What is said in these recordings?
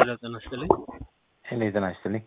ሄሎ ጤና ይስጥልኝ። ሄሎ ጤና ይስጥልኝ።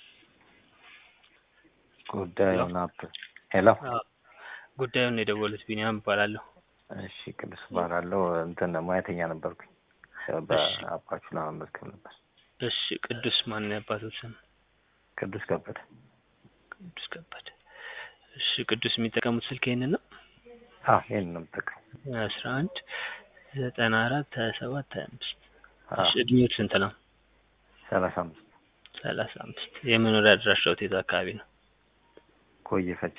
ጉዳዩን አፕ ሄሎ አዎ፣ ጉዳዩን የደወሉት ቢኒያም እባላለሁ። እሺ ቅዱስ እባላለሁ። እንትን ሙያተኛ ነበርኩኝ በአፓችሁ ለመመዝገብ ነበር። እሺ ቅዱስ ማን ነው ያባቶት ስም? ቅዱስ ከበደ ቅዱስ ከበደ። እሺ ቅዱስ የሚጠቀሙት ስልክ ይሄንን ነው? አዎ ይሄን ነው የምጠቀመው። አስራ አንድ ዘጠና አራት ሀያ ሰባት ሀያ አምስት አዎ እሺ እድሜዎት ስንት ነው? ሰላሳ አምስት ሰላሳ አምስት የመኖሪያ አድራሻዎት የት አካባቢ ነው? ቆየ ፈቼ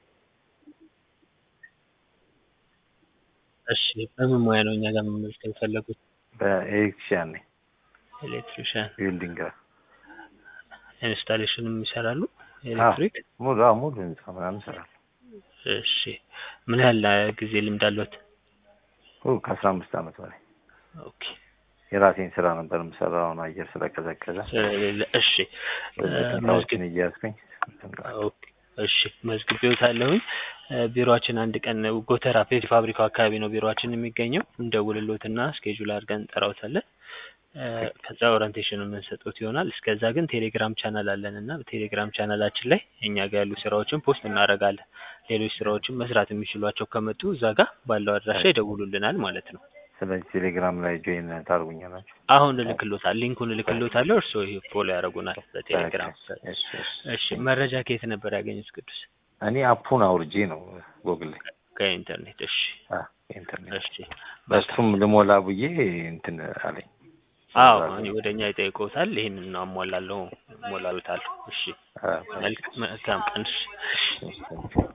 እሺ በምን ሙያ ነው እኛ ጋር መመዝገብ የፈለጉት? በኤሌክትሪሽያን ነኝ። ኤሌክትሪሻን ቢልዲንግ ጋር ኢንስታሌሽንም ይሰራሉ? ኤሌክትሪክ ሙሉ አዎ ሙሉ ህንጻ ምናምን እሰራለሁ። እሺ ምን ያህል ጊዜ ልምድ አለዎት? ኦ ከአስራ አምስት ዓመት በላይ ኦኬ የራሴን ስራ ነበር የምሰራው። አሁን አየር ስለቀዘቀዘ ስለሌለ እሺ እቃዎችን እያያዝኩኝ ኦኬ እሺ መዝግቤዎታለሁኝ። ቢሮአችን አንድ ቀን ጎተራ ፔፕሲ ፋብሪካው አካባቢ ነው ቢሮአችን የሚገኘው። እንደውልሎትና ስኬጁል አድርገን እንጠራዎታለን። ከዛ ኦሪንቴሽን የምንሰጡት ይሆናል። እስከዛ ግን ቴሌግራም ቻናል አለን እና በቴሌግራም ቻናላችን ላይ እኛ ጋር ያሉ ስራዎችን ፖስት እናደርጋለን። ሌሎች ስራዎችን መስራት የሚችሏቸው ከመጡ እዛ ጋር ባለው አድራሻ ይደውሉልናል ማለት ነው። ስለዚህ ቴሌግራም ላይ ጆይን ታደርጉኛላችሁ። አሁን እልክሎታል ሊንኩን እልክሎታለሁ። እርስዎ ይሄ ፎሎ ያደርጉናል በቴሌግራም። እሺ፣ እሺ። እሺ መረጃ ከየት ነበር ያገኙት ቅዱስ? እኔ አፑን አውርጄ ነው ጎግል ላይ ከኢንተርኔት። እሺ አ ኢንተርኔት እሺ በሱም ልሞላ ብዬ እንትን አለኝ። አዎ እኔ ወደ እኛ ይጠይቁታል። ይሄንን ነው አሟላለሁ ሞላሉታል። እሺ አ መልካም ቀን። እሺ እሺ፣ እሺ።